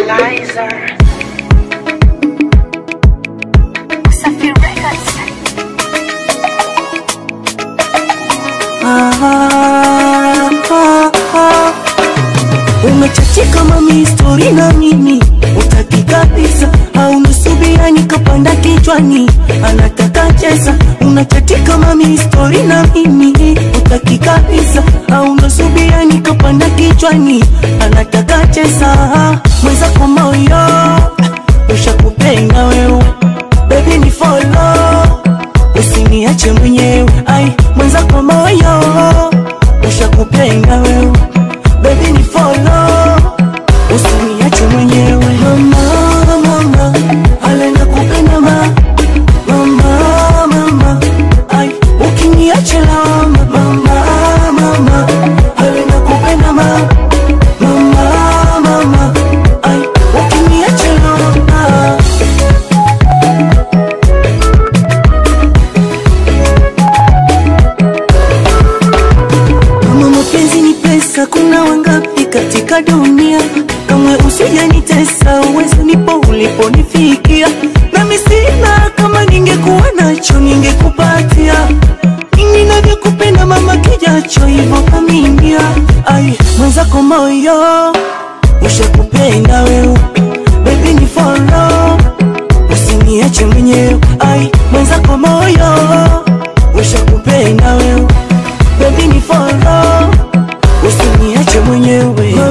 Liza. Safi Records. Ah, ah, ah. Umechachika mami stori na mimi utaki kabisa au nusubia nikapanda kichwani anataka cheza unachatika mami stori na mimi utaki kabisa au nusubia nikapanda kichwani anataka cheza mwenzako moyo ushakupenda wewe baby ni follow usiniache mwenyewe ai mwenzako moyo ushakupenda wewe baby ni follow usiniache mwenyewe mama mama ale nakupenda ma mama mama ai ukiniache lawama mama mama ale nakupenda ma mama mama ai ukiniache lawama Kama mapenzi ni pesa, kuna wangapi katika dunia? Kamwe usijanitesa, uwezo nipo uliponifikia. Nami sina, kama ningekuwa nacho ningekupatia. Mimi navyokupenda mama, kijacho hivyo kaminia. Ai, mwenzako moyo ushakupenda wewe, baby ni follow, usiniache mwenyewe. Ai, mwenzako moyo ushakupenda wewe baby ni follow usiniache mwenyewe